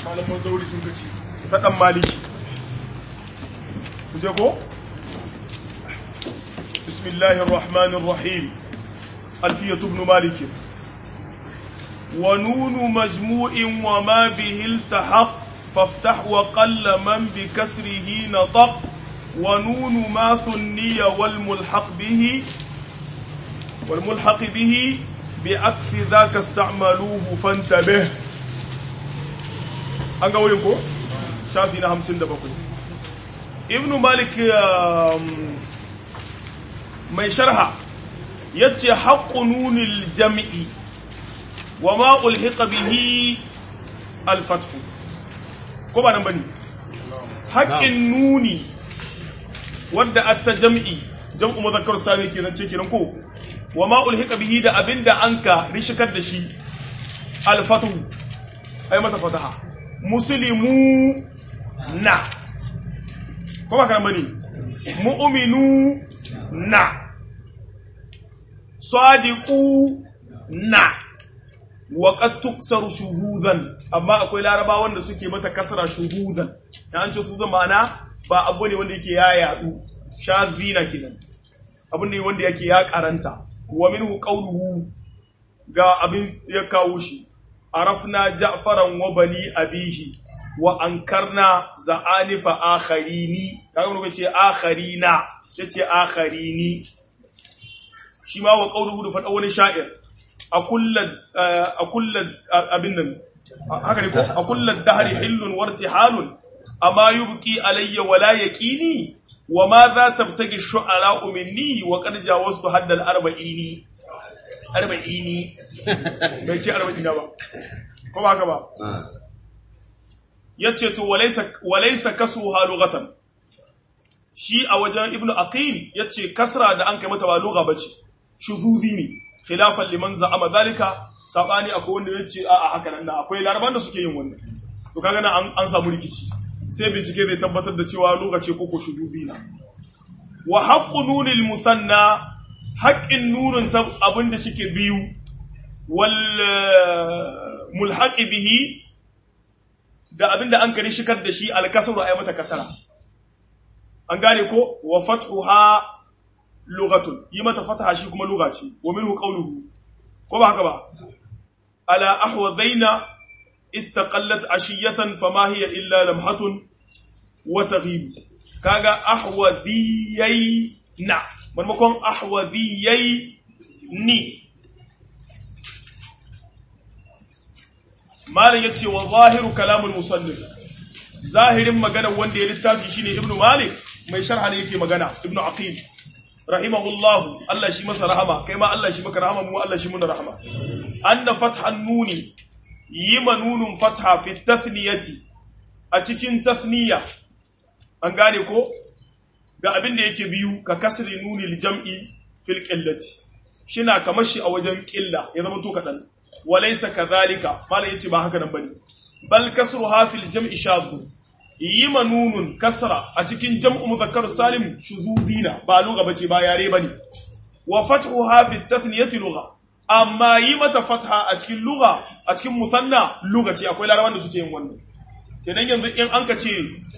malaman zauri sun kaci ta dan maliki kuje ko bismillahir rahmanir rahim alfiyatu ibn malik wa nunu majmu'in wa ma bihi iltahaq faftah wa qalla man bi kasrihi nataq wa nunu ma thunniya wal mulhaq bihi wal mulhaq bihi بعكس ذاك استعملوه فانتبه an ga wurin ko shafi na hamsin da bakwai ibn malik mai sharha ya ce haƙƙu nunil jam'i wa ma ulhiqa bihi alfathu ko ba nan bane haƙƙin nuni wadda atta jam'i jam'u muzakkar sami kenan ce kenan ko wa ma ulhiqa bihi da abinda anka rishikar da shi alfathu ai mata fataha muslimu na ko ba kana bane mu'minu na sadiqu na wa qad tuksaru shuhudan amma akwai laraba wanda suke mata kasra shuhudan dan an ce shuhudan ma'ana ba abu ne wanda yake ya yadu shazina kenan abu ne wanda yake ya karanta wa minhu qawluhu ga abin ya kawo shi arafna ja'faran wa bani abihi wa ankarna za'anifa akharini kaga mun ce akharina yace akharini shi ma wa qawluhu da fada wani sha'ir a kullan a kullan abin nan haka ne ko a kullan dahri hillun wartihalun amma yubqi alayya wala yaqini wa ma za tabtagi shu'ara minni wa qad jawastu haddal arba'ini arba'ini bai ce arba'ina ba ko ba haka ba yace to walaysa walaysa kasruha lughatan shi a wajen ibnu aqil yace kasra da an kai mata ba lugha bace shuhudi ne khilafan liman za'ama zalika sabani akwai wanda yace a a haka nan akwai laraban da suke yin wannan to kaga nan an samu rikici sai bincike zai tabbatar da cewa lugha ce koko shuhudi na wa haqqu nunil musanna haqqin nunun abinda suke biyu wal mulhaqi bihi da abinda an kare shikar da shi alkasru ay mata kasara an gane ko wa fathuha lughatun yi mata fataha shi kuma lugha ce wa minhu qawluhu ko ba haka ba ala ahwadhaina istaqallat ashiyatan fama hiya illa lamhatun wa taghib kaga ahwadhiyai na maimakon ahwadhiyai ni malam yace wa zahiru kalamul musannif zahirin magana wanda ya littafi shine ibnu malik mai sharha ne yake magana ibnu aqil rahimahullah Allah shi masa rahama kai ma Allah shi maka rahama mu Allah shi muna rahama anna fathan nuni yima nunun fatha fi tathniyati a cikin tathniya an gane ko ga abin da yake biyu ka kasri nuni jam'i fil qillati shina kamar shi a wajen qilla ya zama to kadan walaysa kadhalika malai yace ba haka nan bane bal kasruha fil jam'i shadhu yi manunun kasra a cikin jam'u muzakkar salim shuzuzina ba lugha bace ba yare bane wa fathuha bi tathniyati lugha amma yi mata fatha a cikin lugha a cikin musanna lugha ce akwai larabawan da suke yin wannan kenan yanzu in an ka ce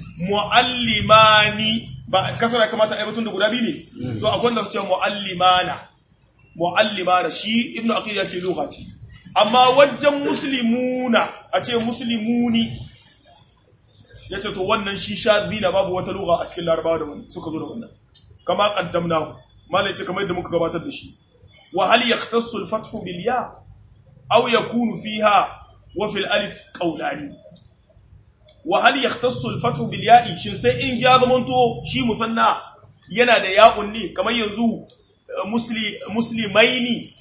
muallimani ba kasra kamata ai batun da guda biyu ne to akwai wanda su ce muallimana muallimana shi ibnu aqil ya ce lugha ce amma wajen muslimuna a ce muslimuni ya ce to wannan shi shazi na babu wata lugha a cikin larabawa da wani suka zo da wannan kama qaddamna malai ce kamar yadda muka gabatar da shi wa hal yaqtassu al-fathu bil ya aw yakunu fiha wa fil alif qawlani wa hal yaqtassu al-fathu bil ya'i shin sai in ya zamanto shi musanna yana da ya'un ne kamar yanzu musli muslimaini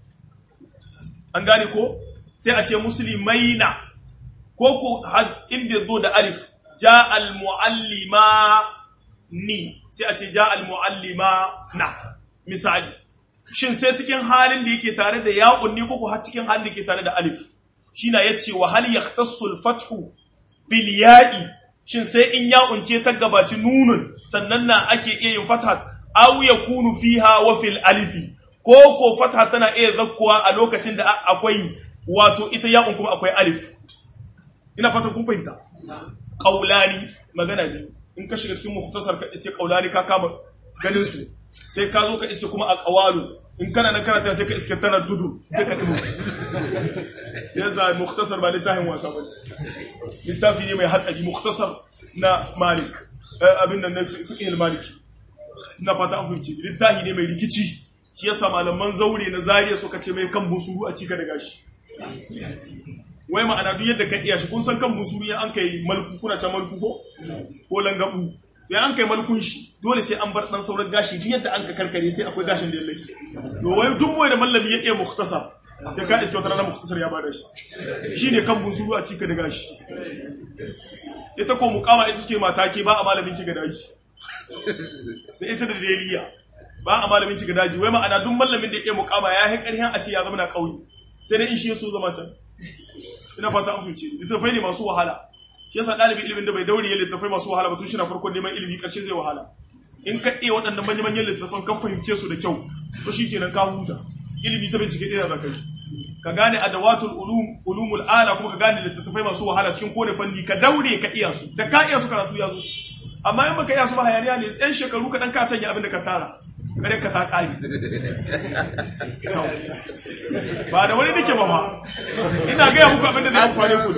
an gane ko sai a ce muslimaina ko ko in bai zo da alif ja al-muallima ni sai a ce ja al-muallima na misali shin sai cikin halin da yake tare da ya'un ni ko ko har cikin halin da yake tare da alif shine yace wa hal yahtassu al-fathu bil ya'i shin sai in ya'un ce ta gabaci nunun sannan na ake iya yin fathat aw yakunu fiha wa fil alifi ko ko fatha tana iya zakkuwa a lokacin da akwai wato ita ya'un kuma akwai alif ina fatan kun fahimta qaulani magana biyu in ka shiga cikin mukhtasar ka iske qaulani ka kama ganin su sai ka zo ka iske kuma aqwalu in kana nan kana ta sai ka iske tana dudu sai ka dubu yasa mukhtasar ba littafin wasa ba littafi ne mai hatsari mukhtasar na malik abin nan na fiqh al-maliki na fata an fahimci littafi ne mai rikici shi yasa malaman zaure na zariya suka ce mai kan busuru a cika da gashi wai ma'ana duk yadda ka iya shi kun san kan busuru ya an kai malku kuna can malku ko ko langabu ya an kai malkun shi dole sai an bar dan sauran gashi duk yadda an ka karkare sai akwai gashin da ya lake to wai duk boye da mallami ya iya mukhtasar sai ka iske wata rana mukhtasar ya bada shi shine kan busuru a cika da gashi ita ko mukama ita ce mata ke ba a malamin cika da gashi da ita da deliya ba a malamin cika daji wai ma'ana duk mallamin da ya mukama ya yi ƙarfin a ce ya zama na ƙauye sai dai in shi ya so zama can ina fata an fahimci littattafai ne masu wahala shi yasa ɗalibin ilimin da bai daure ya littattafai masu wahala ba tun shi na farkon neman ilimi ƙarshe zai wahala in ka iya waɗannan manya manyan littattafan ka fahimce su da kyau to shi kenan ka huta ilimi ta bincike ɗaya za ka yi ka gane adawatul ulum ulumul ala kuma ka gane littattafai masu wahala cikin kowane fanni ka daure ka iya su da ka iya su karatu ya zo amma in baka iya su ba hayaniya ne ɗan shekaru kaɗan ka canja abin da ka tara kare ka ta ƙari ba da wani nake ba ba ina gaya muku abin da zai amfane ku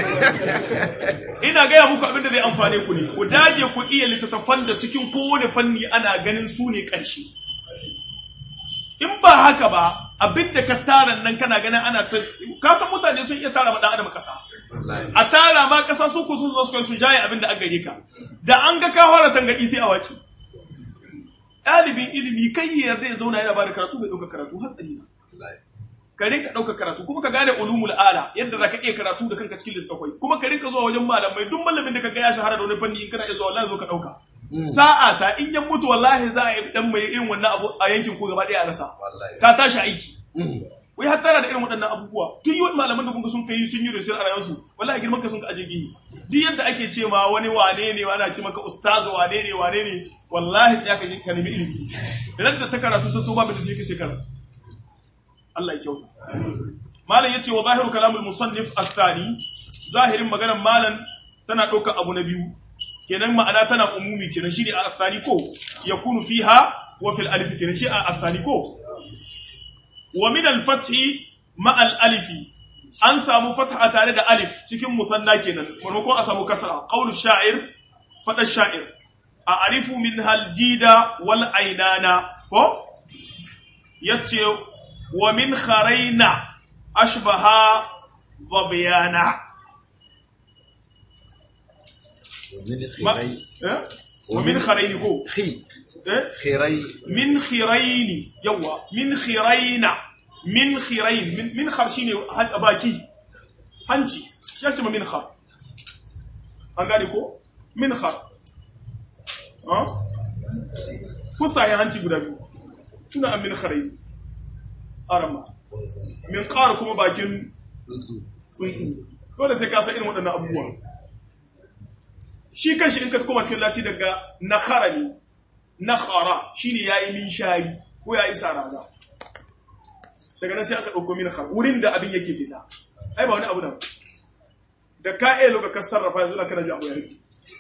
ina gaya muku abin da zai amfane ku ne ku dage ku iya littattafan da cikin kowane fanni ana ganin su ne ƙarshe in ba haka ba abin da ka tara nan kana ganin ana ta ka san mutane sun iya tara ma dan adam kasa a tara ma kasa su ku sun zo su kai su jaye abin da an gare ka da an ga ka fara tangadi sai a wace ɗalibin ilimi kai ya yarda ya zauna yana bada karatu bai ɗauka karatu hatsari na ka rinka ɗauka karatu kuma ka gane ulumul ala yadda za ka iya karatu da kanka cikin littattafai kuma ka rinka zuwa wajen malamai duk malamin da ka ga ya shahara da wani fanni in kana iya zuwa wallahi zo ka ɗauka sa'a ta in yan mutu wallahi za a yi dan mai irin wannan abu a yankin ko gaba ɗaya a rasa ka tashi aiki wai har tara da irin waɗannan abubuwa tun yi wani malaman da kuma sun kai sun yi research a rayuwarsu wallahi girman ka sun ka aje gihi duk yadda ake ce ma wani wane ne ana ce maka ustazu wane ne wane ne wallahi sai aka ka nemi ilimi idan da ta karatu ta toba da sai sai karatu Allah ya kyauta malam yace wa zahiru kalamul musannif athani zahirin maganar malam tana ɗaukar abu na biyu kenan ma'ana tana umumi kenan shine a athani ko yakunu fiha wa fil alif kenan shi a athani ko wa min al-fathi ma al-alifi an samu fatha tare da alif cikin musanna kenan maimakon a samu kasra qawlu sha'ir fada sha'ir a arifu min haljida wal ainana ko yace wa min kharaina ashbaha dhabiyana wa min kharaini ko khirai min khiraini yawa min khiraina min khirain min min khar shine baki hanci ya ce min khar an gane ko min khar ha kusa ya hanci guda biyu tuna an min kharain arama min qar kuma bakin tsuntsu dole sai ka san irin waɗannan abubuwa shi kanshi in ka koma cikin lati daga nakhara ne nakhara shine yayi min shari ko yayi sarada daga nan sai aka ɗauko min khar wurin da abin yake fita ai ba wani abu da da ka iya loka ka sarrafa yanzu na kana ji abu yake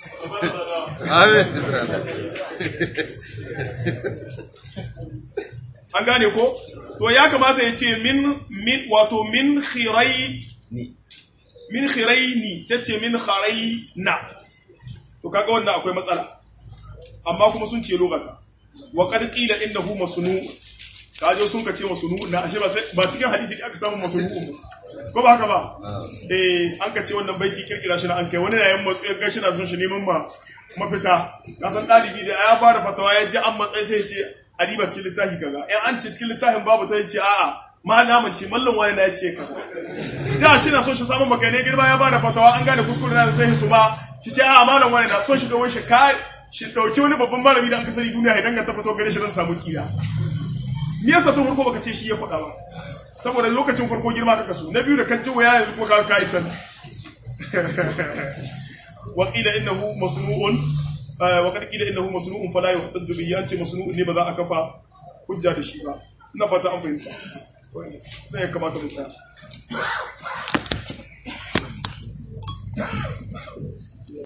an gane ko to ya kamata ya ce min min wato min khirai min khiraini sai ce min kharaina to kaga wannan akwai matsala amma kuma sun ce lugata wa qad qila innahu masnu kajo sun ka ce masnu na ashe ba ba cikin hadisi aka samu masnu ko ba haka ba eh an ka ce wannan baiti kirkira shi na an kai wani yayin matsu ya gashi na son shi neman ma mafita na san dalibi da ya ba da fatawa ya ji an matsayi sai ya ce adiba cikin littafi kaza in an ce cikin littafin babu ta ce a'a ma naman ce mallan wani na ya ce kaza da shi na so shi samun makane girma ya ba da fatawa an gane kuskure na sai hituma shi ce a'a malam wani na so shi ga wani shi ka shi dauki wani babban malami da an kasari duniya idan ka tafato gare shi don samu kira me yasa tun farko baka ce shi ya faɗa ba saboda lokacin farko girma ka kaso na biyu da kan ji waya yanzu kuma ka kai can wa qila innahu masnu'un wa qad qila innahu masnu'un fala yuhtaddu bihi an ce masnu'un ne ba za a kafa hujja da shi ba ina fata an fahimta ne ya kamata mu tsaya